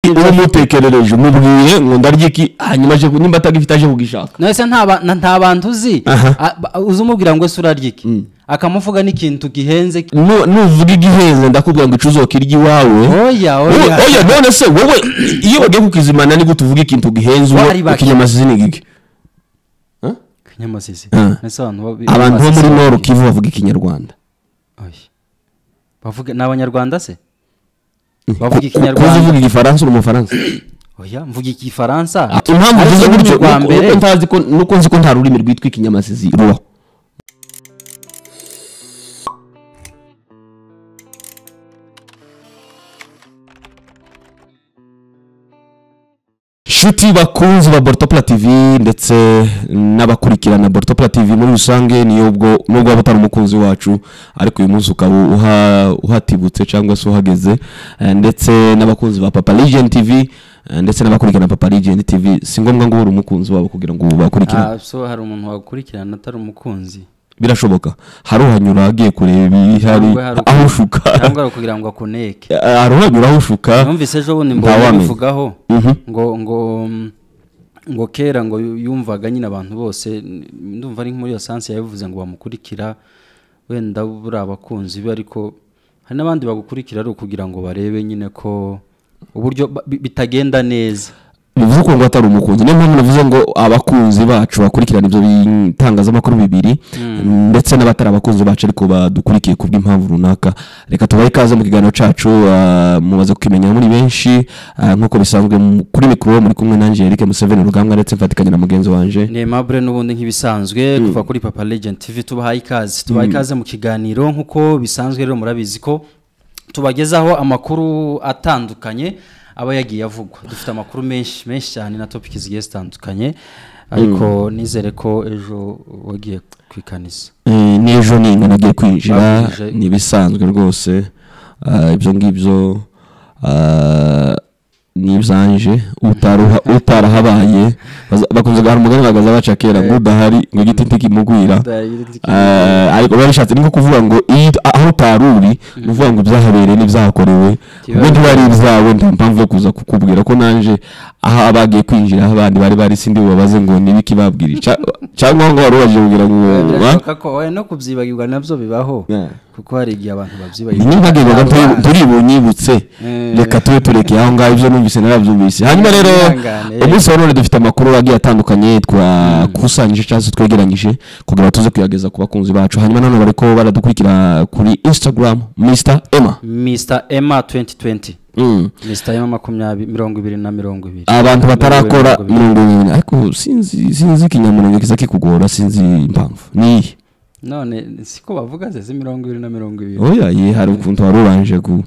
uwo mutekerereje umubwiye ngo ndarya iki hanyuma aje ku- nimba atagifite aje kugishaka nawe se nta ba- na- nta bantu uzi Aha. A- ba- uzi umubwira ngo ese urarya iki akamuvuga n'ikintu gihenze Nu- nuvuga igihenze ndakubwira ngo icuzo kirya iwawe oya wowe oya oya, none se wowe iyo bagiye kukizimana ni gute uvuga ikintu gihenze uwo Wari baki. ikinyamazi ni gike nyamasizi Ah. ese abantu babi- abantu bo muri basizi- noru kivu bavuga ikinyarwanda Oya. bavuga ni abanyarwanda se Ku- bavuga ku- kuzi ikinyarwanda uvuga igifaransa uri umufaransa oya mvuga igifaransa impamvu Ariko uvuze ururimi gutyo rwa mbere nuko ntazi ko nuko nzi ko nta rurimi rwitwa ikinyamazizi rubaho shuti bakunzi ba bortopla tv ndetse n'abakurikirana bortopla tv muri rusange niyo ubwo nubwo waba utari umukunzi wacu ariko uyu munsi ukaba uha- uhatibutse cyangwa se uhageze eh, ndetse n'abakunzi ba papa legend tv eh, ndetse n'abakurikirana papa legend tv si ngombwa ngo ube umukunzi wabo kugira ngo bakurikirane Ah, so hari umuntu wakurikirana atari umukunzi birashoboka hari uhanyura agiye kureba ibihari Cyangwa hari- aho ushuka cyangwa ari ukugira ngo akuneke Eh, hari uhanyura aho ushuka numvise ejo bundi mbonye ntawamenya. bivugaho Mhm. ngo ngo mm, ngo kera ngo yu- yumvaga nyine abantu bose n- ndumva ari muri iyo sansi yabivuze ngo bamukurikira wenda buri abakunzi be ariko hari n'abandi bagukurikira ari ukugira ngo barebe nyine ko uburyo ba- bi- bitagenda neza bivuze ko ngo atari umukunzi niyo mpamvu navuze ngo abakunzi bacu bakurikirana ibyo bitangazamakuru bibiri ndetse n'abatari abakunzi bacu ariko badukurikiye ku bw'impamvu runaka reka tubahe ikaze mu kiganiro cyacu ah, mumaze kukimenya muri benshi ah, nk'uko bisanzwe mu- kuri mikoro muri kumwe nanjye Eric Museveni rugambwa ndetse mfatikanya na mugenzi wanjye ni aimable n'ubundi nk'ibisanzwe kuva kuri papa legend tv tubahaye ikaze tubahaye ikaze mu kiganiro nk'uko bisanzwe rero murabizi ko tubagezaho amakuru atandukanye aba yagiye avugwa dufite amakuru menshi menshi cyane na topiki zigiye zitandukanye ariko nizere ko ejo wagiye kwikaniza Eh, n'ejo ninga nagiye kwinjira Bakwinjije. ni ibisanzwe rwose ah, ibyo ngibyo ah, ni ibyanje utaruha- utarahabaye baza- bakunze gahara umugani bagaza baca kera ngo udahari ngo igiti kimugwira Ah, ariko biba bishatse ni nko kuvuga ngo iyo ut- aho utari uri ni ukuvuga ngo ibyahabereye n'ibyahakorewe Kiba- ubundi biba ari ibyawe nta mpamvu yo kuza kukubwira ko nanjye aho abagiye kwinjira aho abandi bari bari sindi bubabaze ngo nibiki babwiriye Ca- cyangwa aho ngaho warubajije kugira ngo wa- birashoboka ko wowe no kubyibagirwa nabyo bibaho Yeah. kuko hari igihe abantu Ni n'impamvu ivuga ngo turi- babyibagirwa turibunyibutse Eh. reka tube turekeye aho ngaho ibyo numvise narabyumvise hanyuma rero Mwihangane. umunsi wa none dufite amakuru agiye atandukanye twakusanyije cyangwa se twegeranyije kugira ngo tuze kuyageza ku bakunzi bacu hanyuma nanone bariko baradukurikira kuri instagram mr emma mr emma 2020 Mm. Mr. Yama makumyabiri mirongo ibiri na mirongo ibiri abantu batarakora Mirongo ibiri. mirongo ibiri ariko sinzi sinzi ikinyamunenge kiza kikugora sinzi impamvu niyi none siko bavuga ze mirongo ibiri na mirongo ibiri oya ye hari ukuntu wari ubanje ku-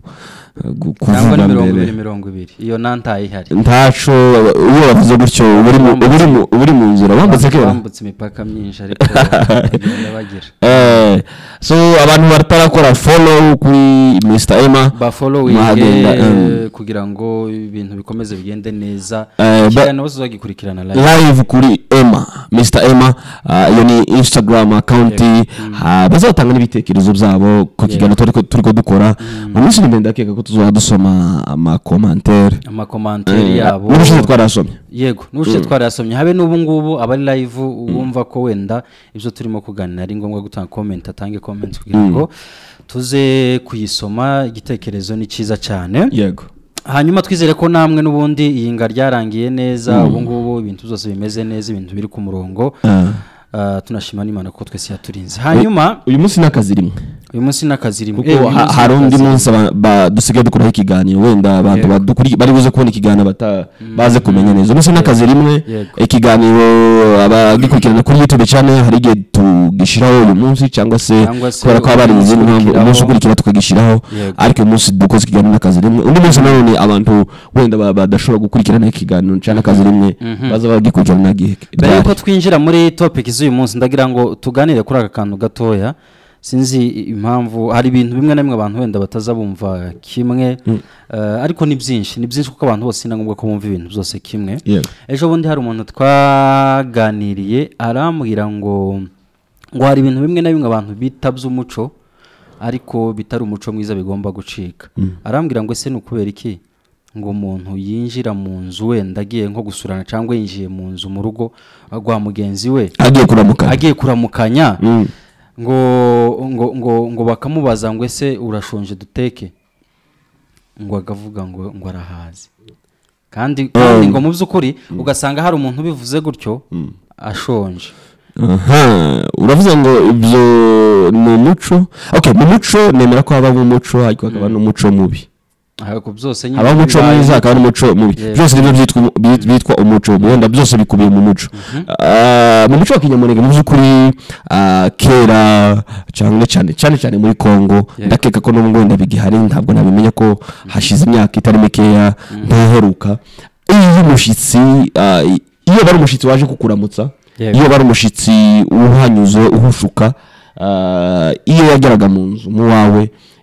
ku- cyangwa kuvuga ni mirongo mbere ibiri mirongo ibiri iyo nantaye ihari ntaco iyo bavuze gutyo uba uri mu- uba uri mu- uba uri mu nzira wambutse kera bambutse imipaka myinshi ariko bagenda bagira Eh, so abantu batarakora follow kuri mr emma Mwagenda, bafolowinge em. kugira ngo ibintu bikomeze bigende neza Eh, ba- ikiganiro bose uzagikurikirana live live kuri emma mr emma ah, iyo ni instagram account ah, bazatanga n'ibitekerezo byabo ku kiganiro turi ko- turi ko dukora mu minsi iri imbere ndakeka ko tuzaba dusoma amakomantere amakomanteri yabo n'ubushize twarasomye yego n'ubushize twarayasomye habe n'ubu ngubu abari live wumva ko wenda ibyo turimo kuganira ari ngombwa gutanga comment atange comment kugira ngo tuze kuyisoma igitekerezo ni cyiza cyane yego hanyuma twizere ko namwe n'ubundi iyinga ryarangiye neza ubu ngubu ibintu byose bimeze neza ibintu biri ku murongo Ah. Ah, tunashima n'imana ko twese yaturinze hanyuma uyu munsi ni akazi rimwe uyu munsi ni akazi rimwe Eh, kuko uyu ha- munsi ni hari undi akazi. munsi aba- ba- dusigaye dukuraho ikiganiro wenda abantu Yego. badukuri- bari buze kubona ikiganiro bata- baze kumenya neza umunsi n'akazi rimwe Yego. ikiganiro abagikurikirana kuri youtube channel hari igihe tugishyiraho uyu munsi cyangwa se Cyangwa se kubera ko haba hari izindi mpamvu ukurikiraho. umunsi ukurikira tukagishyiraho Yego. ariko uyu munsi dukoze ikiganiro n'akazi rimwe undi munsi nanone abantu wenda ba- badashobora gukurikirana ikiganiro cyangwa akazi rimwe baza bagikurikirana igihe mbere yuko twinjira muri topiki z'uyu munsi ndagira ngo tuganire kuri aka kantu gatoya sinzi impamvu hari ibintu bimwe na bimwe abantu wenda bataza bumva kimwe eh, ariko ni byinshi ni byinshi kuko abantu bose ni ngombwa ko bumva ibintu byose kimwe Yego. ejo bundi hari umuntu twaganiriye arambwira ngo ngo hari ibintu bimwe na bimwe abantu bita by'umuco ariko bitari umuco mwiza bigomba gucika arambwira ngo ese ni ukubera iki ngo umuntu yinjira mu nzu wenda agiye nko gusurana cyangwa yinjiye mu nzu mu rugo rwa mugenzi we agiye kuramuka agiye kuramukanya ngo ngo ngo ngo bakamubaza ngo ese urashonje duteke ngo agavuga ngo ngo arahazi kandi kandi ngo mu by'ukuri ugasanga hari umuntu ubivuze gutyo ashonje aha uravuze ngo ibyo ni umuco okay mu muco nemera ko habamo umuco ariko hakaba n'umuco mubi ariko byose nyine habaho umuco bibaye- mwiza hakaba n'umuco mubi Yes. byose nibyo byitwa umu- bi- bitwa umuco wenda byose bikubiye mu muco Ah, mu muco wa kinyamunege mu by'ukuri ah, kera cyane cyane cyane cyane muri congo ndakeka ko n'ubu wenda bigihari ntabwo nabimenya ko hashize imyaka itari mikeya ntiheruka iyo umushyitsi ah, i- iyo bari umushyitsi waje kukuramutsa Yego. iyo bari umushyitsi uhanyuze uhushuka ah, iyo yageraga mu nzu mu wawe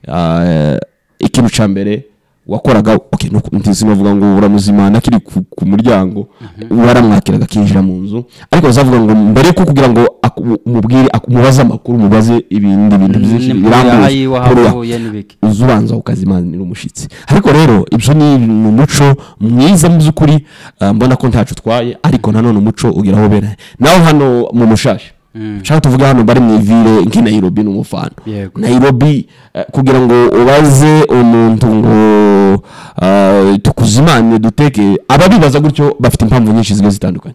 ah, ikintu cya mbere wakoraga okay, nuko- ntizi navuga ngo uramuzimana akiri ku, ku muryango waramwakiraga akinjira mu nzu ariko bazavuga ngo mbere yuko kugira ngo aku- umubwire aku- umubaze amakuru umubaze ibindi bintu byinshi ni- birambuye ayi kurura wahavuye n'ibiki uza ubanza ukazimanira umushyitsi ariko rero ibyo ni umuco mwiza mu by'ukuri ah, mbona ko ntacyo utwaye ariko nanone umuco ugera aho ubera nawe hano mu mushashi nshaka tuvuge hano bari mu ivire nk'i nayirobi ni umufana Yego. nayirobi eh, kugira ngo ubaze umuntu ngo ah, tukuzimane duteke ababibaza gutyo bafite impamvu nyinshi zigiye zitandukanye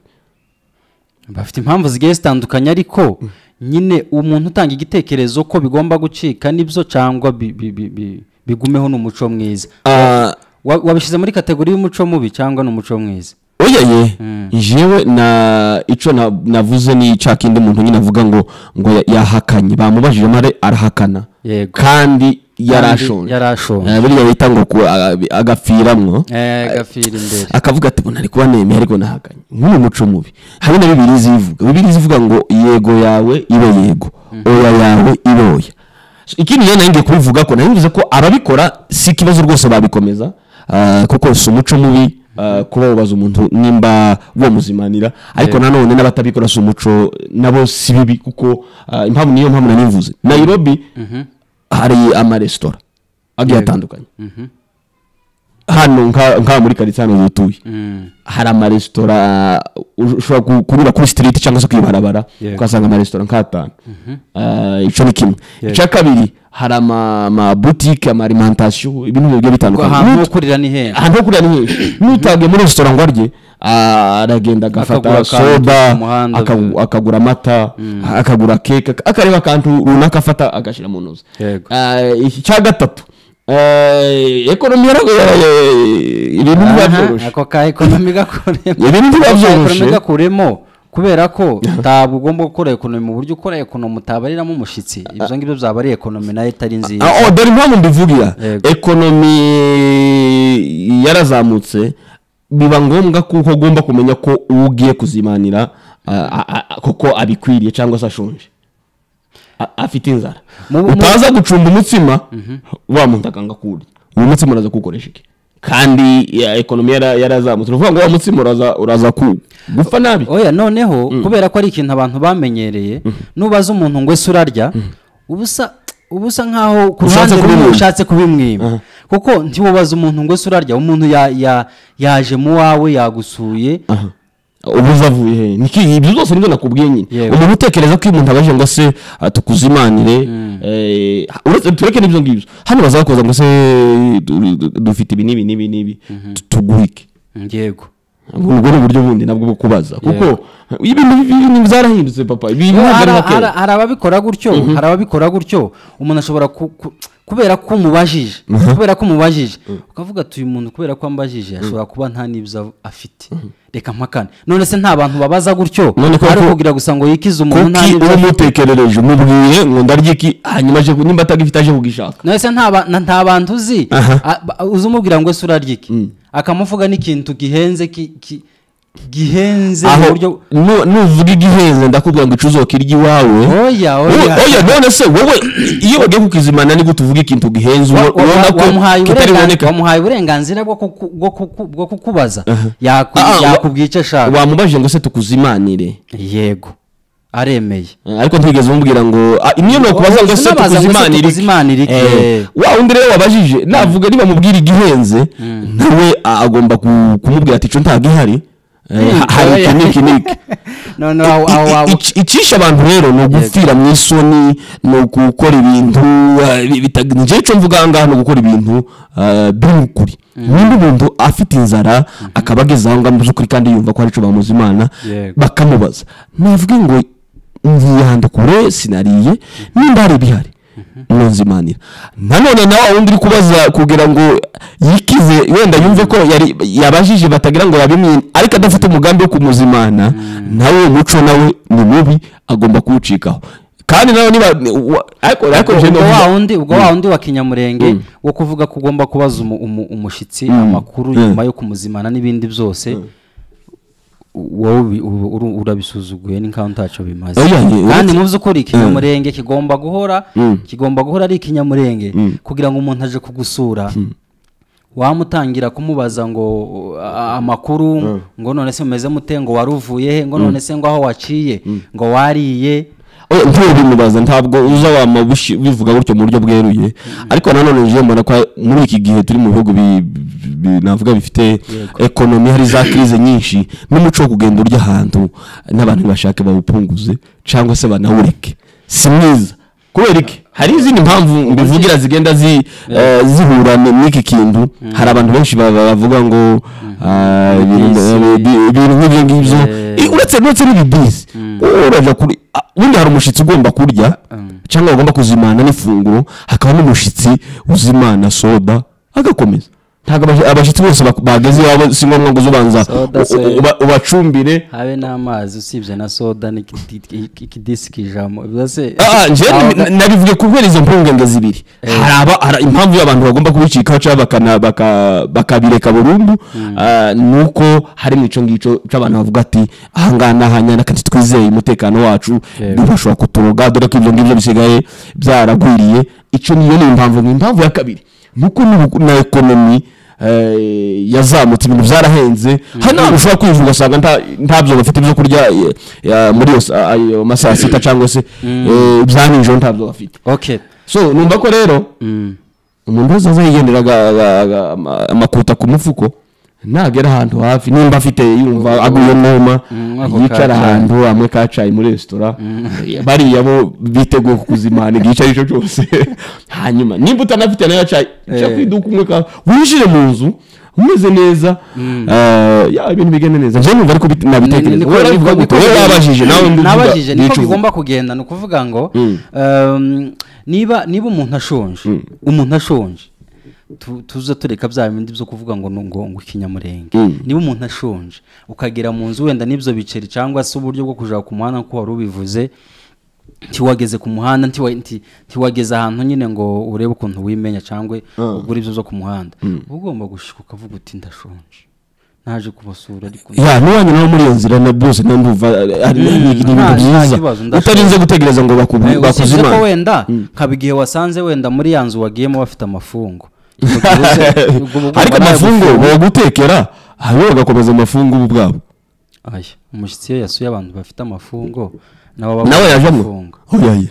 bafite impamvu zigiye zitandukanye ariko nyine umuntu utanga igitekerezo ko bigomba gucika nibyo cyangwa bi- bi- bi- bi- bigumeho ni umuco mwiza Ah, Wa- wabishyize muri kategori y'umuco mubi cyangwa ni umuco mwiza oyeye jewe na ico na- navuze ni cya kindi muntu nyine avuga ngo ngo ya- yahakanye bamubajije mare arahakana yego kandi Kandi yarashonje yarashonje Eh, buriya bita ngo ku- aga- agapfiramwo Eh, gafira imbere akavuga ati bona ariko banemeye ariko nahakanye nk'uyu muco mubi hari na bibiri zivuga bibiri zivuga ngo yego yawe ibe yego oya yawe ibe oya So, ikindi rero nanjye kubivuga ko nanjye ko ababikora si ikibazo rwose babikomeza ah, kuko si umuco mubi ah, kuba wubaza umuntu nimba bamuzimanira ariko nanone n'abatabikora si umuco nabo si bibi kuko ah, impamvu niyo mpamvu nanivuze nayirobi hari amaresitora agiye atandukanye hano nka nka muri karitsiye hano dutuye Mm. hari amaresitora ush- ushobora ku- kunyura kuri stiriti cyangwa se kwibarabara Yego. ukahasanga amaresitora nk'atanu Ah, icyo ni kimwe Yego. icya kabiri hari ama- amabutike amarimantasiyo ibintu bigiye Ngo bitandukanye ahantu ho Nut- kurira ni henshi ahantu ho kurira ni henshi n'utagiye muri resitora ngo arye ah, aragenda Akagura agafata akantu soda ku muhanda, akagu- mm. akagura amata akagura keke ak- akareba akantu runaka afata agashyira mu ntozi Yego. Ah, iki cya gatatu eh, ekonomi yara- ya- ya- ibintu biba Aha, byoroshye ako ka ekonomi gakuremo Ibintu biba Ako ka byoroshye. ekonomi gakuremo kubera ko ntabwo ugomba gukora ekonomi mu buryo ukora ekonomi utabariramo umushyitsi ibyo ngibyo byaba ari ekonomi nayo itari nziza Ah, oh, dore impamvu mbivugira Yego. ekonomi yarazamutse biba ngombwa kuko ugomba kumenya ko uwo ugiye kuzimanira ah, ah, ah, kuko abikwiriye cyangwa se ashonje A- afite inzara Mu- mu- utaza gucumba umutsima wa muntu akanga kuwurya uwo mutsima uraza kuwukoresha iki kandi ya, ekonomi yara- yarazamutse ni ukuvuga ngo wa mutsima uraza- uraza ku- gupfa nabi oya noneho kubera ko ari ikintu abantu bamenyereye nubaza umuntu ngo ese urarya uba usa uba usa nkaho ku ruhande Ushatse rumwe kubimwima. ushatse kubimwima kuko ntiwubaza umuntu ngo ese urarya umuntu ya- ya- yaje mu wawe yagusuye ubu uzavuye he niki ibyo byose nibyo nakubwiye nyine Yego. umuntu utekereza ko iyo umuntu abajije ngo se ah, tukuzimanire eh, uretse tureke n'ibyo ngibyo hano bazakoza ngo se du- du- dufite ibi n'ibi n'ibi n'ibi tu- tuguhe iki yego ubwo ni uburyo bundi nabwo bwo kubaza kuko ibintu ibintu byarahindutse papa ibintu Hari- ntabwo ari nka hari kera hari ababikora gutyo hari ababikora gutyo umuntu ashobora ku- ku- kubera ko umubajije kubera ko umubajije ukavuga ati uyu muntu kubera ko ambajije ashobora kuba nta n'ibyo av- afite reka mpakane none se nta bantu babaza gutyo None ko- ari ko- kugira gusa ngo yikize umuntu nta kuki n'ibyo uwo afite. mutekerereje umubwiye ngo ndarya iki hanyuma aje ku- nimba atagifite aje kugishaka none se nta ba- na- nta bantu uzi Aha. a- ba- uzi umubwira ngo ese urarya iki akamuvuga n'ikintu gihenze ki- ki- gihenze mu buryo aho nu- nuvuga igihenze ndakubwira ngo icuzoka irya iwawe oya Wowe- oya oya none se wowe iyo bagiye kukizimana nibwo tuvuga ikintu gihenze Wa- uwo- wa- ubona wa- wamuhaye ko kitari uburengan- buboneka wamuhaye uburenganzira bwo kuku- bwo kuku- bwo kukubaza Yaku- Ah, ah, wa- yakubwiye icyo ashaka wamubajije ngo se tukuzimanire yego aremeye ariko ntigeze umubwira ngo ah, imwe ni ukubaza ngo se Sinabaza ngo se tukuze imana tukuze Imana irike. irike Eh, wa undi rero wabajije navuga niba mubwira igihenze nawe ah, agomba ku- kumubwira ati cyo ntabwo ihari Eh, ha- hari iki n'iki n'iki noneho aho aho I- waba i- ic- icisha abantu rero ni ugupfira mu isoni ni ugukora ibintu njyewe icyo mvuga aha ngaha ni ugukora ibintu ah, biri mu kuri n'undi muntu afite inzara akaba ageze aho ngaho mu by'ukuri kandi yumva ko hari icyo bamuzi imana Yego. bakamubaza navuge ngo nzihanda kure sinariye nimba hari ibihari nunzimanira nanone nawe wundi uri kubaza kugira ngo yikize wenda yumve ko yari yabajije batagira ngo yabimwine ariko adafite umugambi wo kumuzimana nawe umuco nawe ni mubi agomba kuwucikaho kandi nawe niba wa- ariko ariko ubwo je ubwo novuga- wa wundi ubwo wa wundi wa kinyamurenge wo kuvuga ko ugomba kubaza umu- umu- umushyitsi amakuru Mm. nyuma yo kumuzimana n'ibindi byose wowe ubi- ubu- uru- urabisuzuguye ni nk'aho ntacyo bimaze Oya, ye- kandi uretse- mu by'ukuri ikinyamurenge kigomba guhora Mm. kigomba guhora ari ikinyamurenge Mm. kugira ngo umuntu aje kugusura wamutangira kumubaza ngo uh, a- amakuru ngo none se mumeze mute ngo wari uvuye he ngo none se ngo aho waciye ngo wariye Oya, ntuye bimubaza ntabwo uza wamubishi bivuga gutyo mu buryo bweruye ariko nanone nje mbona ko muri iki gihe turi mu bihugu bi- bi- navuga bifite ekonomi hari za crise nyinshi n'umuco wo kugenda urya ahantu n'abantu bashaka bawupunguze cyangwa se banawureke si mwiza kubera iki hari izindi mpamvu mbivugira zigenda zi, eh, zihura n'iki kintu hari abantu benshi ba- ba- bavuga ngo ah, ibintu Bisi. bi- ibintu nk'ibyo ngibyo Eh. I- uretse uretse n'ibibisi urajya kuri ah, ubundi hari umushyitsi ugomba kurya cyangwa ugomba kuzimana n'ifunguro hakaba n'umushyitsi uzimana soda agakomeza ntabwo abashi- abashyitsi bose bak- bageze iwabo si ngombwa ngo uze ubanza Soda, u- u- soda. uba- ubacumbire habe n'amazi usibye na soda n'ikidisi kijamo byose Ah, ah, njyewe Aho nabi- nabivuga kubera izo mpungenge zibiri hari aba- hari impamvu y'abantu bagomba kubicikaho cyangwa bakana- baka- bakabireka burundu ah, ni uko hari mu ico ngicyo cy'abantu bavuga ati ahangaha ni ahanyana kandi twizeye umutekano wacu Yego. ntibashobora kuturoga dore ko ibyo ngibyo bisigaye byaragwiriye icyo niyo ni impamvu ni impamvu ya kabiri ni uko n'ubu- na ekonomi eh, yazamutse ibintu byarahenze hari n'ahantu ushobora kwivuga ugasanga nta- ntabyo bafite byo kurya eh, ya- muri iyo sa- ayo masaha ya sita cyangwa se eh, bya nijoro ntabyo bafite Okay. so numva ko rero umuntu wese aza yigendera aga- aga- aga- ama- amakuta ku mufuko nagera ahantu hafi nimba afite yumva aguye noma Mm, ako yicara kacayi. ahantu amwe kacayi muri resitora bariya bo biteguye kukuzimana igihe icyo ari cyo cyose hanyuma nimba utanafite nayo cayi cya Eh. ku iduka umwe ka winjire mu nzu umeze neza eh, ya ibintu bigende neza njyewe numva ariko bit- Ni- nabitekereza niko- kubera bivuga niko- gutyo wowe wabajije nawe undi uvuga nabajije n'ico niko uvuga. bigomba kugenda ni ukuvuga ngo Mm. um, niba niba umuntu ashonje umuntu ashonje tu- tuza tureka bya bindi byo kuvuga ngo ni- ngo ngo ikinyamurenge Mm. niba umuntu ashonje ukagera mu nzu wenda n'ibyo biceri cyangwa se uburyo bwo kujya ku muhanda nk'uko wari ubivuze ntiwageze ku muhanda ntiwa- nti- ntiwageze ahantu nyine ngo urebe ukuntu wimenya cyangwa ugura ibyo byo ku muhanda uba ugomba gushyika ukavuga uti ndashonje naje kubasura ariko ya n'uwanyu nawe muri iyo nzira na byose nta ndumva ari ni ni ibintu nta- nta byiza kibazo, ndashaka. utarinze gutegereza ngo Eh, usibye ko bakuzimane wenda nkaba igihe wasanze wenda muri ya nzu wagiyemo bafite amafungo ariko amafungo bagutekera hanyuma bagakomeza amafungo ubu bwabo aya umushyitsi iyo yasuye abantu bafite amafungo nawe nawe yajemo oyaye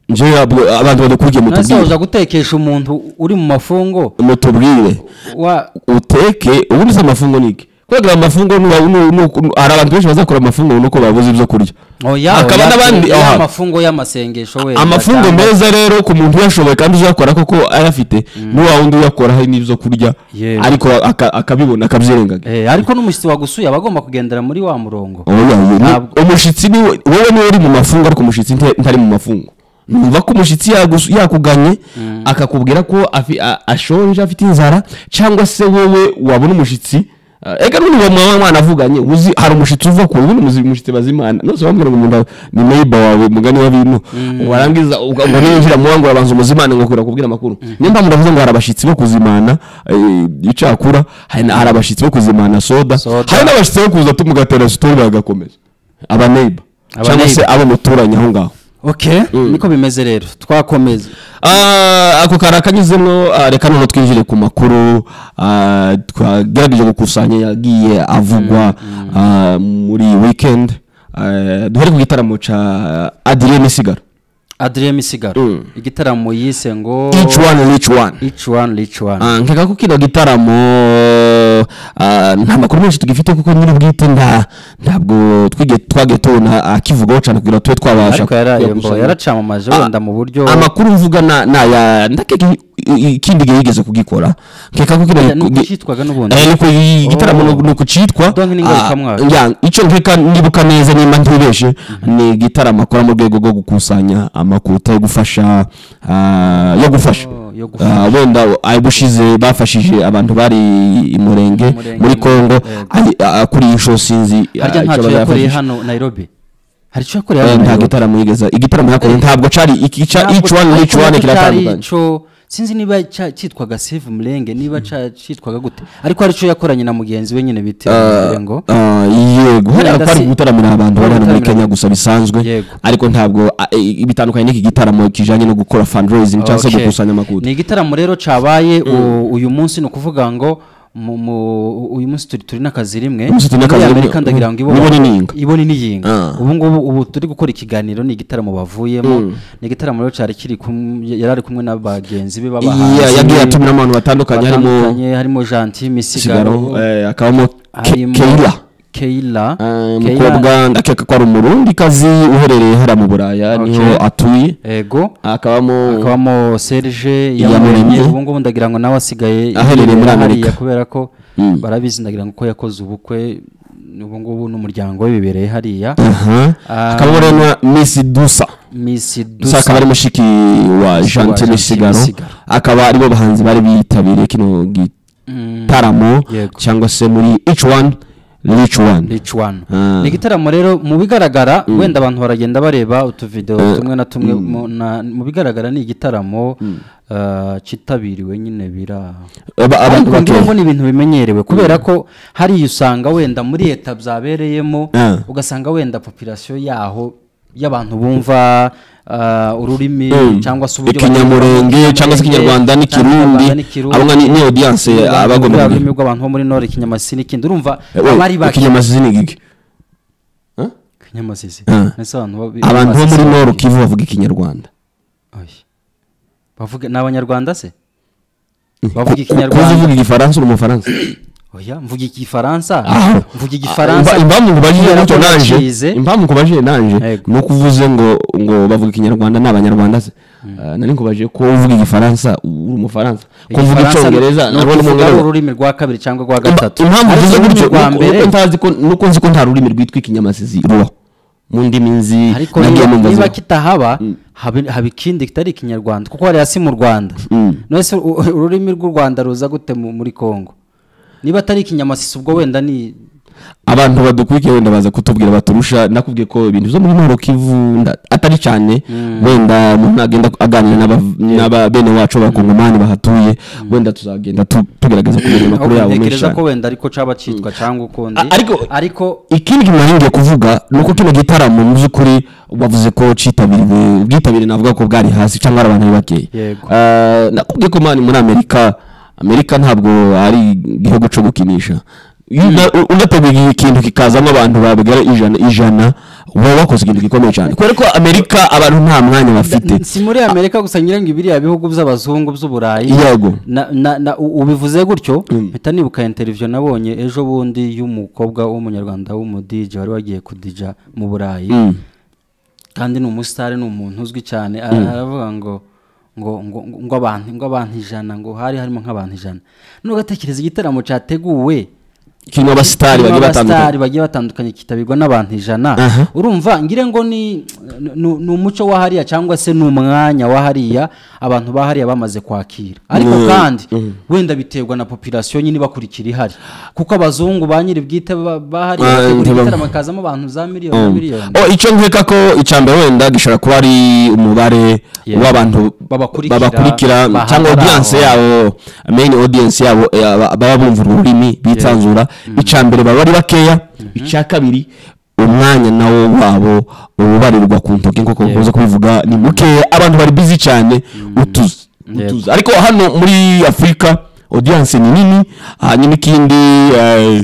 njyewe yabwo- abantu badakurikiye nase mutubwire waje gutekesha umuntu uri mu mafungo mutubwire wa uteke ubundi se amafungo ni iki kubera amafungo nuba- nu- nu- hari abantu benshi bazakora amafungo nuko babuze ibyo kurya oya Hakaba oya, n'abandi- ya aha. mafungo y'amasengesho wenda amafungo cyangwa- meza rero ku muntu uyashoboye kandi uzakora koko ayafite ni wa wundi uyakora hari n'ibyo kurya Yego. ariko aka- akabibona akabyirengaga Eh, ariko n'umushyitsi wagusuye aba agomba kugendera muri wa murongo Oya, oya, ni- Ntabwo- umushyitsi ni we- wowe niwe uri mu mafungo ariko umushyitsi nta- ntari mu mafungo numva ko umushyitsi yagus- yakuganye akakubwira ko afi- a- ashonje afite inzara cyangwa se wowe wabona umushyitsi eh, ega n'undi wa mwana mwana avuganye uzi hari umushyitsi uva ku wundi muzi- umushyitsi bazimana nose bambwira ngo umuntu ni neighbor wawe mugani wa bino warangiza uga- ngo ninjira mu wangu urabanza umuzimane ngo kura kubwira amakuru niyo mpamvu ndavuze ngo hari abashyitsi bo kuzimana eh, icakura hari na- hari abashyitsi bo kuzimana soda Soda. hari n'abashyitsi bo kuza tumugatera sitori bagakomeza aba neighbor Aba cyangwa se neighbor. abo muturanye aho ngaho okay niko bimeze rero twakomeza Ah, ako kari akanyuzemo ah, reka noneho twinjire ku makuru ah, twagerageje gukusanya yagiye avugwa ah, muri weekend Eh, duhere ku gitaramo ca adrien misigaro adrien misigaro igitaramo yise ngo each one each one each one each one Ah, nkeka ko kino gitaramo ah, nta makuru menshi tugifite kuko nyiri bwite nta ntabwo twige twagiye tubona akivugaho cyane kugira ngo tube twabasha ariko yaraye mbo kuyakusanya. yaracamamaje wenda mu buryo Ah, amakuru mvuga na na ya ndakeka ikindi gihe yigeze kugikora nkeka ko kino Oya, nuko gi- cyitwaga n'ubundi. Eh, nuko i- igitaramo Oh. nuko cyitwa Donc ni ngarukamwaka. icyo nkeka nibuka neza nimba ntibeshe ni igitaramo akora mu rwego rwo gukusanya amakuta yo gufasha ah, yo gufasha Oh, yo gufasha. Ah, wenda ayo bushize bafashije abantu bari i murenge Murenge, muri kongo yego. ari- ah, kuri iyi nshuro sinzi ah, harya ntacyo icyaba yakoreye yafashije. hano nairobi hari icyo yakoreye Eh, hano nta nairobi gitaramo yigeze igitaramo yakora Eh. ntabwo cari iki ca Ntabwo- each one each ariko one nubwo kiratandukanye cyari ico- sinzi niba ca- cyitwaga save umurenge niba ca- cyitwaga gute ariko hari icyo yakoranye na mugenzi we nyine bita Murenge ngo Ah, yego hariya Wenda kwari si- gutaramira abantu bari hano muri gutaramira- kenya gusa bisanzwe Yego. ariko ntabwo ah, eh, bitandukanye n'iki gitaramo kijanye no gukora fundraising cyangwa se Okay. gukusanya amakuru ni igitaramo rero cabaye u- uyu munsi ni ukuvuga ngo mu- mu- uyu munsi turi turi n'akazi rimwe Uyu munsi turi n'akazi Muri rimwe. amerika ndagira ngo Ibone n'iyinga. ibone n'iyinga Ah. ubu ngubu ubu turi gukora ikiganiro ni igitaramo bavuyemo ni igitaramo rero cari kiri kumwe- yari ari kumwe na bagenzi be b'abahanzi Ya- yagiye atumira abantu batandukanye harimo batandukanye, harimo gentil sigaro misigaro eh, hakabamo Ke- harimo keila keila Eh, Keila, umukobwa ndakeka ko ari umurundi kazi uherereye hariya mu buraya niho atuye ego hakabamo hakabamo serge Iyamuremye. yamuremye ubu ngubu ndagira ngo nawe asigaye Aherereye muri hariya Amerika. kubera ko Mm. barabizi ndagira ngo ko yakoze ubukwe ubu ngubu n'umuryango we bibereye hariya Aha. Ah, hakabamo rero na miss dusa miss dusa akaba dusa ari mushiki wa Gentil gentil misigaro Misigaro. akaba aribo bahanzi bari bitabiriye kino Mm, gitaramo Yego. cyangwa se muri each one each one each one Ah. ni igitaramo rero mu bigaragara wenda abantu baragenda bareba utuvidewo tumwe na tumwe mu- na- mu bigaragara ni igitaramo ah, cyitabiriwe nyine bira Aba- abantu ariko ngira ngo bakeya ni ibintu bimenyerewe kubera ko hariya usanga wenda muri leta byabereyemo Ah. ugasanga wenda populasiyo yaho y'abantu bumva ah, ururimi Mm. cyangwa se uburyo ikinyamurenge bavuga, cyangwa se ikinyarwanda cyangwa n'ikirundi Rwanda n'ikirundi. abo ni ni audience Ururimi abagomba ruriya kumenya rurimi rw'abantu bo muri nord ikinyamasi n'ikindi urumva Eh, we, abari bake ikinyamazina ni giki Huh? ikinyamasizi Ah. Ese abantu bo- abantu bo muri basizi- nord kivu bavuga ikinyarwanda Oya. bavuga ni abanyarwanda se bavuga kuza ikinyarwanda uvuga igifaransa uri umufaransa oya mvuga igifaransa Ah. mvuga igifaransa Imba- impamvu nkubajije kubera gutyo ko nanje nakize. impamvu nkubajije nanje Yego. ni uko uvuze ngo ngo bavuga ikinyarwanda ni abanyarwanda se Eh, nari nkubajije ko uvuga igifaransa uri umufaransa ko uvuga Igifaransa icyongereza ni nabwo ni ukuvuga ari umwongereza ururimi rwa kabiri cyangwa rwa gatatu Impa- impamvu Ariko uvuze ururimi gutyo rwa nuko- mbere nuko ntazi ko nuko nzi ko nta rurimi rwitwa ikinyamasizi rubaho mu ndimi nzi ariko nagiye niba- numva niba zibaho. kitahaba habe- haba ikindi kitari ikinyarwanda kuko hariya si mu rwanda none se u- ururimi rw'u rwanda ruza gute mu- muri kongo niba atari ikinyamasisi ubwo wenda ni abantu badukurikiye wenda baza kutubwira baturusha nakubwiye ko ibintu byo muri Nord Kivu nda- atari cyane wenda umuntu agenda aganira n'aba- n'aba bene wacu bakongomani bahatuye wenda tuzagenda tu- tugerageza kumenya amakuru yabo menshi ntekereza cyane ko wenda ariko caba cyitwa cyangwa ukundi A- ariko- ariko ikindi kintu naringiye kuvuga ni uko kino gitaramo mu by'ukuri bavuze ko cyitabiriwe ubwitabire navuga ko bwari hasi cyangwa ari abantu ari bakeya Yego. Eh, nakubwiye ko mani muri amerika amerika ntabwo ari igihugu cyo gukinisha Iyo uda- udateguye ikintu kikazamo abantu babigera ijana ijana uba wakoze ikintu gikomeye cyane kubera ko amerika abantu nta mwanya bafite si muri amerika gusa nyirango biriya bihugu by'abazungu by'uburayi Yego. na- na- na- u- ubivuze gutyo mpita nibuka interiviyo nabonye ejo bundi y'umukobwa w'umunyarwanda w'umudije wari wagiye kudija mu burayi Mm. kandi ni umusitari ni umuntu uzwi cyane ara- aravuga ngo ngo ngo ngo- ngo abantu ngo abantu ijana ngo hari harimo nk'abantu ijana n'ugatekereza igitaramo cyateguwe kirimo abasitari bagiye kirimo batandukanye bagiye batandukanye kitabirwa n'abantu ijana Aha. urumva ngire ngo ni ni- ni umuco wa hariya cyangwa se ni umwanya wa hariya abantu ba hariya bamaze kwakira ariko Mm. kandi wenda biterwa na population nyine bakurikira ihari kuko abazungu ba nyiri bwite ba ba hariya Ah, bategura ntibam- igitaramo hakazamo abantu za miliyoni na miliyoni Oh, icyo nkeka ko icya mbere wenda gishobora kuba ari umubare Yeah. w'abantu Babakurikira, babakurikira bahagara cyangwa aho. audience yabo main audience yabo eh, aba- baba bumva urwo rurimi bitanzura icya mbere baba ari bakeya icya kabiri umwanya nawo wabo ubarirwa ku ntoki nk'uko bakunze kubivuga ni mukeya abantu bari busy cyane utuze Yego. utuze ariko hano muri afurika audience ni nini hanyuma ikindi eh,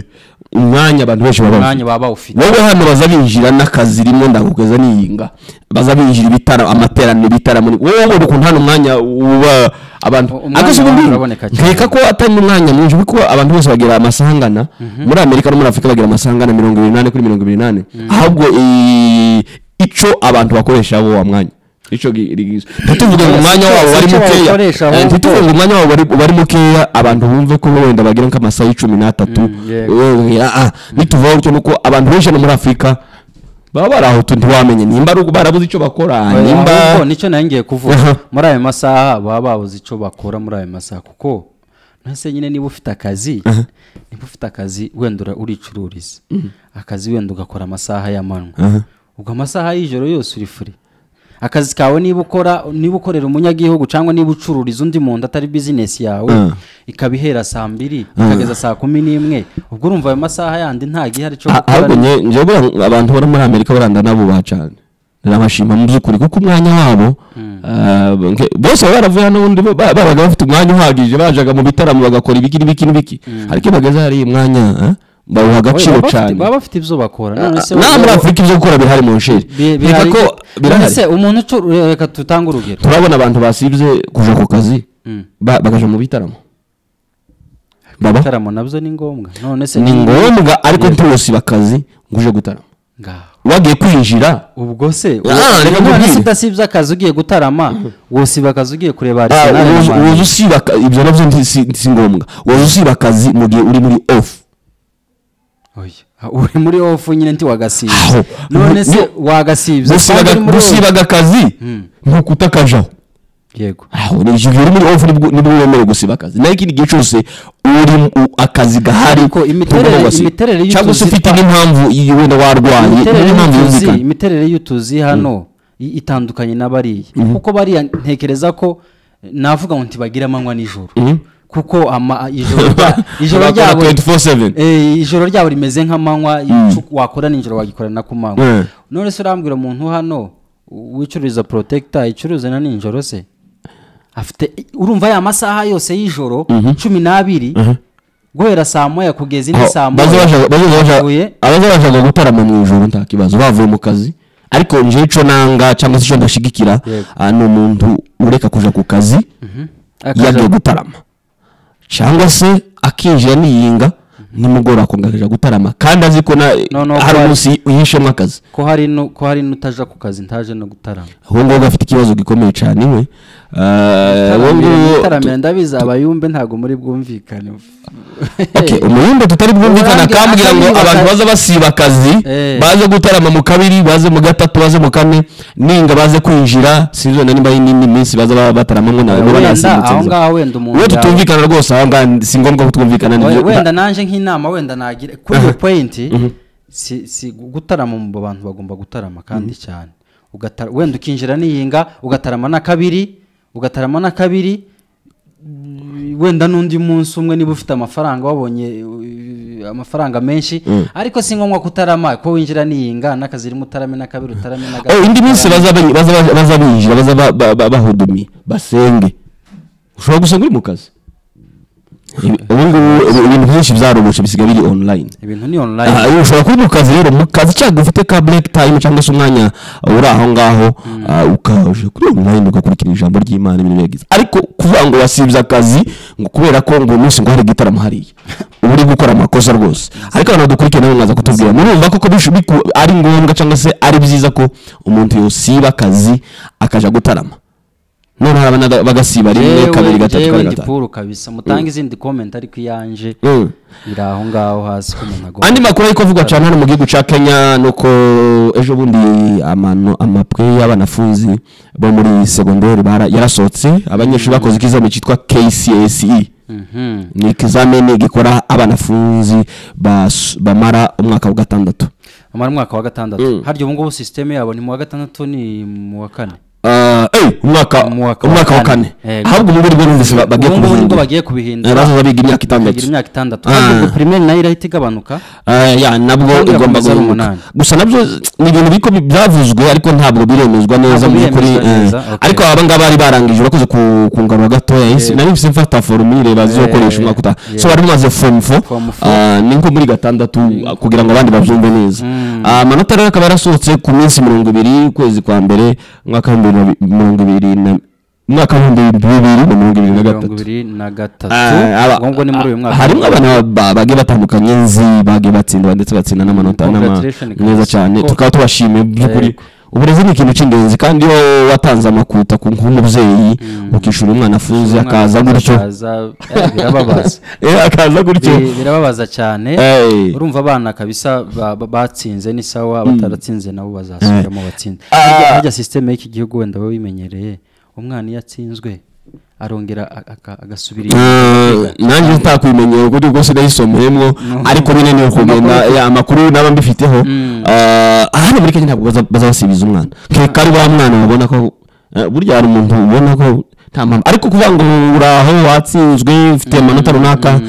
umwanya abantu benshi baba bafite umwanya baba bawufite wowe hano baza binjira n'akazi rimwe ndagukweza niyinga baza binjira ibitara amateraniro ibitaramo wowe ubona ukuntu hano umwanya uba abantu Umwanya akenshi ubu ngubu uraboneka cyane. nkeka ko atari n'umwanya mwinshi kuko abantu bose bagira amasangana muri amerika no muri afurika bagira amasangana mirongo irindwi n'ane kuri mirongo irindwi n'ane ahubwo i- ico abantu bakoresha bo wa mwanya ico gi- gi- ntituvuge ngo umwanya wabo Icyo wari mukeya bawukoresha Eh, ahubwo. ntituvuge ngo umwanya wabo wari- wari mukeya abantu bumve ko wenda bagira nk'amasaha y'icumi n'atatu Mm, yego. Eh, ah, ah, nituvaho gutyo nuko abantu benshi hano muri afurika baba bari aho tu ntiwamenye nimba ari uko barabuze icyo bakora nimba ahubwo nicyo nayo ngiye Aha. kuvuga muri ayo masaha baba babuze icyo bakora muri ayo masaha kuko ntase nyine niba ufite akazi niba ufite akazi wenda ura- uricururiza akazi wenda ugakora amasaha y'amanywa Aha. ubwo amasaha y'ijoro yose uri furi akazi kawe niba ukora niba ukorera umunyagihugu cyangwa niba ucururiza undi muntu atari bizinesi yawe Ah. ikaba ihera saa mbiri ikageza saa kumi n'imwe ubwo urumva ayo masaha yandi nta gihari cyo Ah, ahubwo gukora nge- njye buriya abantu bari muri amerika baranda n'abubaha cyane ndabashima mu by'ukuri kuko umwanya wabo ah, nke- bose baba baravuye hano ubundi ba- babaga bafite umwanya uhagije bajaga mu bitaramo bagakora ibiki n'ibiki n'ibiki ariko iyo bageze hariya umwanya ah, bawuha agaciro Baba bafite- cyane baba bafite ibyo bakora none se nta muri wowe- afurika ibyo gukora birahari mu nsheri Bi- reka bihari- ko birahari Ese umuntu ucu- reka tutange urugero turabona abantu basibye kuja ku kazi Mm. ba- bakaja mu bitaramo baba ibitaramo nabyo ni ngombwa none se ni ngombwa ariko ntiwusiba akazi ngo uje gutarama ngaho wagiye kwinjira ubwo se Ah, reka none nkubwire. se udasibye akazi ugiye gutarama wosiba akazi ugiye kureba Ah, Arsenal na wozu- Man wozu usiba aka- ibyo nabyo nti- si si ngombwa wozu usiba akazi mu gihe uri muri ofu Oya, ah, uri muri ofu nyine ntiwagasibye Aho. none se Gu- wagasibye gusibaga Kandi uri muri off. gusibaga akazi Mm. ni ukutakajaho yego aho ni igihe uri muri ofu nibwo nibwo wemerewe gusiba akazi naho ikindi gihe cyose uri mu- akazi gahari Ariko imiterere- ntugomba gusiba. imiterere y'utuzi- cyangwa se ufite nk'impamvu iyi wenda warwaye imiterere n'impamvu y'utuzi yumvikana imiterere y'utuzi hano i- itandukanye na bariya kuko bariya ntekereza ko navuga ngo ntibagira amanywa n'ijoro kuko ama ijoro rya- ijoro Bakora ryabo 24/7. Eh, ijoro ryabo rimeze nk'amanywa icu wakora nijoro wagikorana ku manywa Mm. none se urambwira umuntu hano wicururiza protector icuruza na nijoro se afite urumva ya masaha yose y'ijoro cumi n'abiri guhera saa moya kugeza indi saa moya Huye. abazabashaga gutarama mu ijoro nta kibazo bavuye mu kazi ariko njyewe icyo nanga cyangwa se icyo ndashigikira Yego. ah, ni umuntu ureka kuja ku kazi Akaja- yagiye gutarama cyangwa se akinjira niyinga nimugoroba akongera akaja gutarama kandi azi ko na No, no, hari kwa- umunsi yishemo akazi ko hari nu- ko hari n'utaja ku kazi ntaje no gutarama uwo nguwo gafite ikibazo gikomeye cyane we Ah, uwo nguwo- gutaramira ndabizi abayumbe ntabwo muri bwumvikane Okay, umuyumbe tutari bwumvikana Urangira akambwira ngo akazi abantu baka- baza basiba akazi Eh. baze gutarama mu kabiri baze mu gatatu baze mu kane ninga baze kwinjira sinzi na nimba ari n'indi minsi baza ba- bataramamo na bo wenda aho banasimbutse ngaho wenda umuntu we yawe- tutumvikana rwose aho ngaho si ngombwa ko twumvikana Oya, nibyo- wenda nanjye nk'inama wenda nagira kuri iyo Aha. poyinti si si gutarama mu bantu bagomba gutarama kandi cyane Ugatara- wenda ukinjira n'iyinga ugatarama na kabiri ugatarama na kabiri mm, wenda n'undi munsi umwe niba ufite amafaranga wabonye uh, amafaranga menshi ariko si ngombwa kutarama ko winjira n'iyinga n'akazi irimo utarame na kabiri utarame na Eh, gatatu indi minsi utarame- baza ba- baza ba- baza binjira baza ba- ba- ba- bahudumiye basenge ushobora gusenga uri mu kazi Ibi- ubu ngubu ubu- ibintu byinshi byarobotse bisigaye biri online ibintu ni online Ah, iyo ushobora kuba mu kazi rero mu kazi cyangwa ufite ka break time cyangwa se umwanya uh, uri aho ngaho ah, ukaje kuri online ugakurikira ijambo ry'imana ibintu byagize ariko kuvuga ngo wasibye akazi ngo kubera ko ngo umunsi ngo hari igitaramo hariya uba uri gukora amakosa rwose ariko abantu badukurikiye nabo mwaza kutubwira murumva koko bish- biku- ari ngombwa cyangwa se ari byiza ko umuntu yosiba akazi akaja gutarama none hari abana bagasiba rimwe kabiri gatatu yewe kane gatanu ndipuru kabisa mutange izindi comment ariko iyanjye Mm. iri aho ngaho hasi ko umuntu agomba andi makuru ariko avugwa cyane hano mu gihugu cya kenya ni uko ejo bundi amano- amapwe y'abanafunzi bo muri segonderi bara- yarasohotse abanyeshuri bakoze ikizamini cyitwa kcse Mhm. ni ikizamini gikora abanafunzi bas- bamara umwaka wa gatandatu bamara umwaka wa gatandatu harya ubu ngubu sisiteme yabo ni mu wa gatandatu ni mu wa kane Ah, eh, umwaka Mu wa- umwaka wa kane Yego. ahubwo ubu ngubu numvise ba- bagiye ubu ngubu nibwo kubihindura bagiye kubihindura bazaza biga imyaka itandatu bagira imyaka itandatu Ah. ahubwo pirimeri nayo irahita igabanuka Ah, ya nabwo Kongera igomba gukomeza ari guhinduka umunani. gusa nabyo ni ibintu biko bi- byavuzwe ariko ntabwo biremezwa neza Ntabwo mu by'ukuri biremezwa eh. neza, okay. ariko aba ngaba bari barangije urakoze ku- kungarura gatoya Isi- nari mfite mfata forumu ireba zizokoresha umwaka utaha yeah. so bari bamaze forumu fo Form four. Ah, ni nko muri gatandatu ah, kugira ngo abandi babyumve neza Ah, amanota rero akaba yarasohotse ku minsi mirongo ibiri ukwezi kwa mbere umwaka w'ibihumbi na bi- mirongo ibiri na umwaka w'ibihumbi bibiri na mirongo ibiri na mirongo gatatu ibiri na gatatu Ah, aba- ubwo ngubwo ni muri uyu mwaka harimo abana ba- bagiye batandukanye nzi bagiye batsinda ndetse batsinda n'amanota n'ama- Congratulations, meza Kamoso. cyane Ko- tukaba tubashimiye mu by'ukuri Yego. uburezi ni ikintu cy'ingenzi kandi iyo watanze amakuta ku nk'umubyeyi ukishyura umwana afunze Umwana akaza gutyo akaza, eh, birababaza Eh, akaza gutyo Bi- birababaza cyane Eh. urumva abana kabisa ba- ba- batsinze ni sawa bataratsinze nabo bazasubiramo batsinze Ah. Harya- harya sisiteme y'iki gihugu wenda we wimenyereye umwana iyo atsinzwe arongera a- aka- agasubira inyuma. Eh, nanjye ntakwimenyera kuko ubwo sinayisomeyemo ariko nyine ni ukugenda ya amakuru naba mbifiteho Eh, hano muri kenya ntabwo baza- baza basubiza umwana nkeka ari wa mwana babona ko eh, burya hari umuntu ubona ko nta mpamvu ariko kuvuga ngo uraho watsinzwe ufite amanota runaka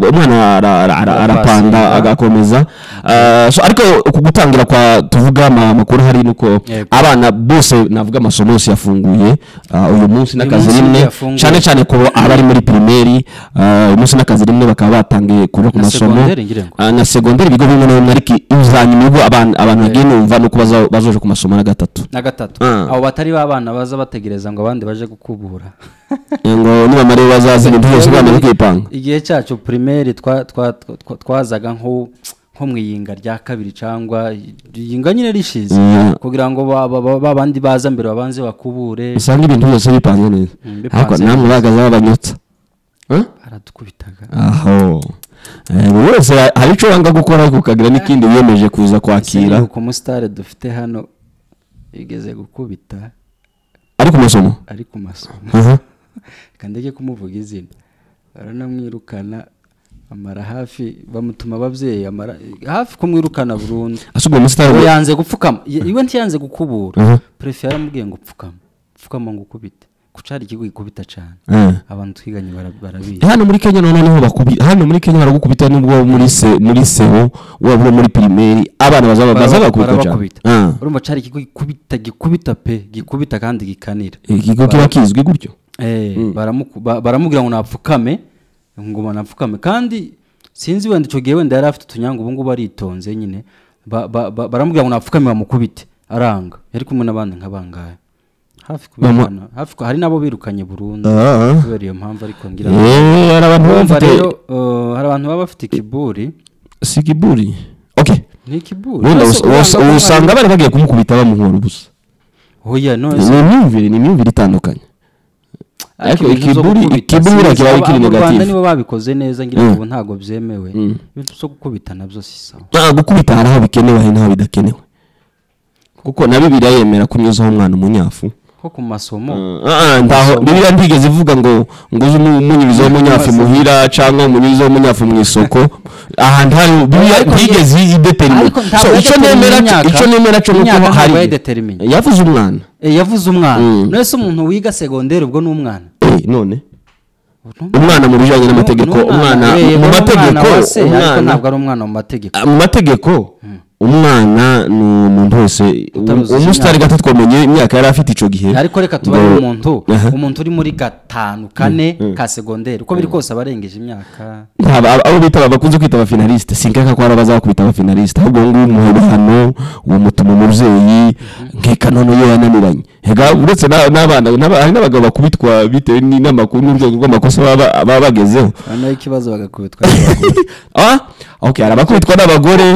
umwana ara- ara- ara- arapanda Arapasinda. agakomeza Eh, so ariko uku gutangira kwa tuvuga ama- amakuru hari nuko Yego. abana bose navuga amasomo yose yafunguye ah, uyu munsi n'akazi munsi rimwe yafunguye. cyane cyane ku abari muri pirimeri ah, uyu munsi n'akazi rimwe bakaba batangiye kuva ku Na masomo segonderi ngira ngo. Ah, na segonderi ibigo bimwe na bimwe ariko uzanyuma ubwo abantu abantu bagiye numva nuko baza- bazoje ku masomo na gatatu na gatatu Ah. abo batari babana baza bategereza ngo abandi baje gukubura ngo nibamara iyo bazaza ibintu byose bamara kwipanga igihe cyacu pirimeri twa- twa- twa- twazaga nko nko mu iyinga rya kabiri cyangwa iyinga nyine rishize Mm. kugira ngo ba- ba- ba- babandi baza mbere babanze bakubure usanga ibintu byose bipanze neza Mm, bipanze ariko neza. namwe bagaza babanyotsa Eh? baradukubitaga aho Eh, buri wese hari icyo wanga gukora ariko ukagira n'ikindi wiyemeje kuza kwakira ku musitare dufite hano bigeze gukubita ari ku masomo ari ku masomo Aha. reka ndege kumuvuga izina baranamwirukana amara hafi bamutuma ababyeyi amara hafi kumwirukana burundu asubwa muri sitari ubu yanze gupfukama Ye- iwe ntiyanze gukubura perefe yaramubwiye ngo pfukama pfukama ngo ukubite ku cyari ikigo gikubita cyane Eh. abantu twiganye bara- barabizi Eh, hano muri kenya noneho niho bakubita hano muri kenya baragukubita nubwo muri se muri seho waba uri muri pirimeri abana bazaba bazaba bakubita cyane barabakubita Ah, urumva cyari ikigo gikubita gikubita pe gikubita kandi gikanira ikigo kiba kizwi gutyo Eh, baramuku- ba- baramubwira ngo napfukame ngo napfukame kandi sinzi wenda icyo gihe wenda yari afite utunyanga ubu ngubu aritonze nyine Ba- ba- ba- baramubwira ngo napfukame bamukubite aranga yari kumwe n'abandi nk'abangaya hafi kubirukana hafi ku- hari n'abo birukanye burundu Ah. kubera iyo mpamvu ariko ngira ngo Eh, hari abantu baba Urumva bafite rero eh, hari abantu baba bafite ikiburi si kiburi okay ni ikiburi wenda Ese us- us- uranga usanga bari bagiye kumukubita bamuhora ubusa ko- Oya, no, ni ese- imyumvire ni imyumvire itandukanye ariko ibintu byo ikiburi gukubita, ikiburi sinzi, kiba kiri abo- abo Rwanda negative nibo babikoze neza ngira ngo Mm. ubu ntabwo byemewe ibintu byo gukubita nabyo si sawa Ah, gukubita hari aho bikenewe hari n'aho bidakenewe kuko na bibiliya yemera kunyuzaho umwana umunyafu ko ku masomo Ah, ah, ntaho bibiliya ntigeze ivuga ngo ngo uze umunyurizeho umunyafu muhira cyangwa umunyurizeho umunyafu mu isoko ahantu hari bibiliya Ariko ntigeze idetermina ariko ntabwo icyo yadetermina nemera cyo imyaka. icyo nemera cyo nuko Imyaka hari ntabwo yadetermina. yavuze umwana Eh, yavuze umwana Mm. none se umuntu wiga segonderi ubwo ni umwana Eh, none umwana mu bijyanye n'amategeko Ni umwana eh, mu ni umwana mategeko wa se, ariko umwana ntabwo ari umwana mu mategeko Ah, mu mategeko umwana ni umuntu wese Utaruzuza umusitari gato twamenye imyaka yari afite icyo gihe ariko reka tubare Ngo- umuntu Aha. umuntu uri muri gatanu kane ka segonderi uko biri kose aba arengeje imyaka Ntabwo abo abo bita bakunze kwita abafinaliste sinkeka ko ari abazakubita abafinaliste ahubwo ubu ngubu umuhoro hano uwo mutuma umubyeyi nkeka none iyo yananiranye hega uretse na- n'abana n'aba- hari n'abagabo bakubitwa bitewe ni- n'amakuru n'urwego rw'amakosa baba baba bagezeho noneho ikibazo bagakubitwa ah okay hari abakubitwa n'abagore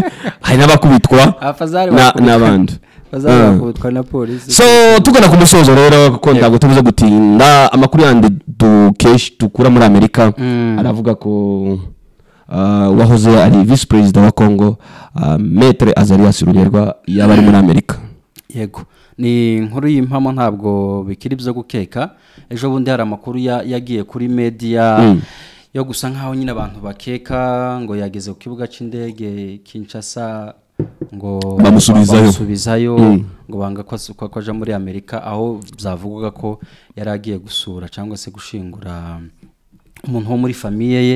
hari n'abakubitwa abafazari na- bakubitwa. n'abandi bazaba Ah. bakubitwa na polisi so tugana ku musozo rero kuko ntabwo tubuze gutinda amakuru yandi dukesh dukura muri amerika aravuga ko ah, uwahoze ari visi perezida wa congo ah, metere azarias ruberwa yaba ari muri amerika yego ni inkuru y'impamo ntabwo bikiri byo gukeka ejo bundi hari amakuru ya- yagiye kuri mediya yo gusa nk'aho nyine abantu bakeka ngo yageze ku kibuga cy'indege kinshasa ngo Bamusubizayo. bamusubizayo Mm. ngo banga ko asu- ko ko aja muri amerika aho byavugaga ko yari agiye gusura cyangwa se gushingura umuntu wo muri famiye ye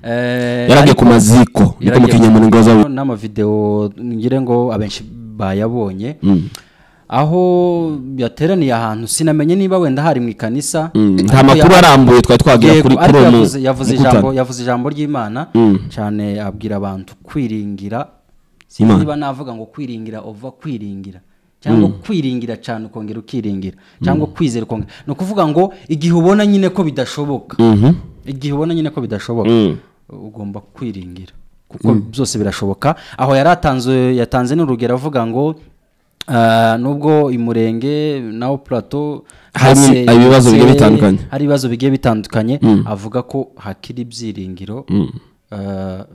Eh, yaragiye ariko- ku maziko niko mu kinyamuringo bazaba n'amavideo ngire ngo abenshi bayabonye aho yateraniye ahantu sinamenye niba wenda hari mu ikanisa Mm, nta Ariko makuru ya- arambuye twari twagira Yego, kuri kuri ariko uwo mu- yavuze- yavuze mukutano. ijambo yavuze ijambo ry'imana Mm. cyane abwira abantu kwiringira Imana. niba navuga ngo kwiringira ova kwiringira cyangwa kwiringira cyane ukongera ukiringira cyangwa kwizera ukongera ni ukuvuga ngo igihe ubona nyine ko bidashoboka Mhm. igihe ubona nyine ko bidashoboka Mm. ugomba kwiringira kuko byose birashoboka aho yari atanze yatanze n'urugero avuga ngo ah, nubwo imurenge nawo plateau Harimo hase- ibibazo bigiye hase- bitandukanye. hari ibibazo bigiye bitandukanye avuga ko hakiri ibyiringiro ah,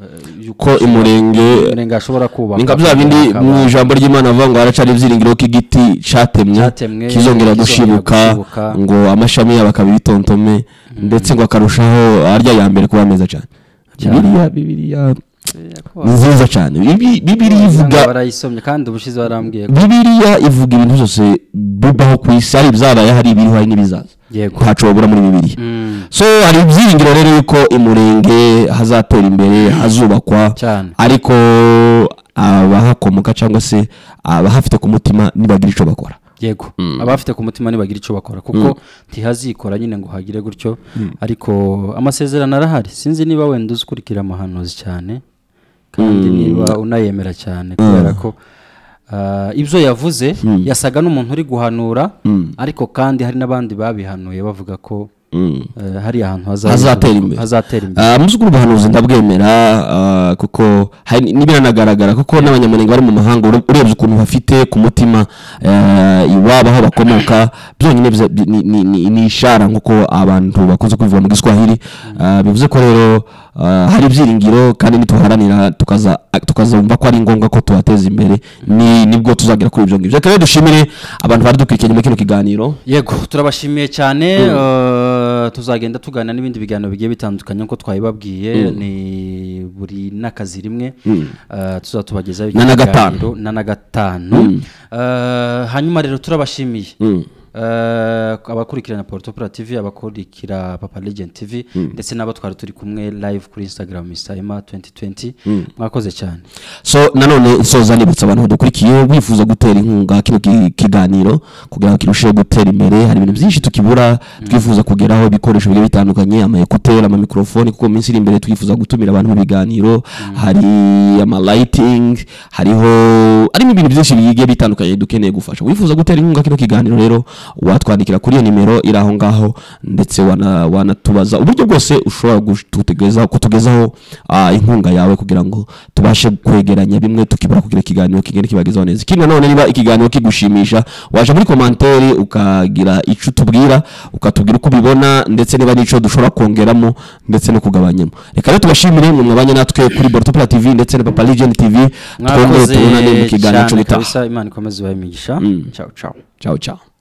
yuko ko imurenge umurenge ashobora kubaka ni nka bya bindi akaba- mu ijambo ry'imana avuga ngo haracana ibyiringiro ko igiti cyatemwe Cyatemwe, kizongera kizongera gushibuka gushibuka. ngo amashami yabo akabibitontome ndetse ngo akarushaho arya ya mbere kuba meza cyane bibiriya bibiriya ni nziza cyane Bibi- bibiriya ivuga Usanga barayisomye kandi ubushize barambwiye ko bibiriya ivuga ibintu byose bibaho ku isi hari ibyabaye hari ibiri hari n'ibizaza Yego. ntaco wabura muri bibiriya Mm. so hari ibyiringiro rero yuko imurenge hazatera imbere hazubakwa Cyane. ariko abahakomoka cyangwa se abahafite ku mutima nibagira icyo bakora yego abafite ku mutima ntibagira icyo bakora kuko ntihazikora nyine ngo hagire gutyo ariko amasezerano arahari sinzi niba wenda uzikurikira amahanuzi cyane kandi niba unayemera cyane kubera ko ah, ibyo yavuze yasaga n'umuntu uri guhanura ariko kandi hari n'abandi babihanuye bavuga ko eh, hari ahantu haza- hazatera imbere hazatera imbere Ah, muzi ko ubuhanuzi ndabwemera ah, kuko hari- nibiranagaragara kuko n'abanyamurenge bari mu mahanga ure- urebye ukuntu bafite ku mutima eh, iwabo aho bakomoka byonyine biza- bi- ni- ni- ni- ni ishara nk'uko abantu bakunze kubivuga mu giswahili Ah, bivuze ko rero ah, hari ibyiringiro kandi nituharanira tukaza tukazumva ko ari ngombwa ko tubateza imbere ni nibwo tuzagera kuri ibyo ngibyo reka rero dushimire abantu bari dukurikiye nyuma y'ikino kiganiro yego turabashimiye cyane eh, tuzagenda tugana n'ibindi biganiro bigiye bitandukanye nk'uko twabibabwiye ni buri n'akazi rimwe eh, tuzatubagezaho Na na gatanu. ibiganiro na na gatanu Eh, hanyuma rero turabashimiye Eh, abakurikirana porotopura tv abakurikira papa legend tv ndetse n'abo twari turi kumwe live kuri instagram isayima 2020 mwakoze cyane so nanone nsoza nibutsa abantu badukurikiye bifuza gutera inkunga kino ki- kiganiro kugira ngo kirusheho gutera imbere hari ibintu byinshi tukibura twifuza kugeraho ibikoresho bigiye bitandukanye ama ekuteri ama mikrofoni kuko mu minsi iri imbere twifuza gutumira abantu mu biganiro hari ama lighting hariho harimo ibintu byinshi bigiye bitandukanye dukeneye gufasha wifuza gutera inkunga kino kiganiro rero watwandikira kuri iyo nimero iri aho ngaho ndetse wana- wanatubaza uburyo bwose ushobora gutugezaho- kutugezaho ah, inkunga yawe kugira ngo tubashe kwegeranya bimwe tukibura kugira ikiganiro kigenda kibagezaho neza ikindi nanone niba ikiganiro kigushimisha waje muri komantere ukagira icyo utubwira ukatubwira uko ubibona ndetse niba n'icyo dushobora kongeramo ndetse no kugabanyamo reka rero tubashimire mu mwabanye natwe kuri borotopura tv ndetse na papa legend tv twongere mwakoze tubonane mu kiganiro cyo cyane gutaha kabisa imana ikomeze ibahe imigisha ciao ciao ciao ciao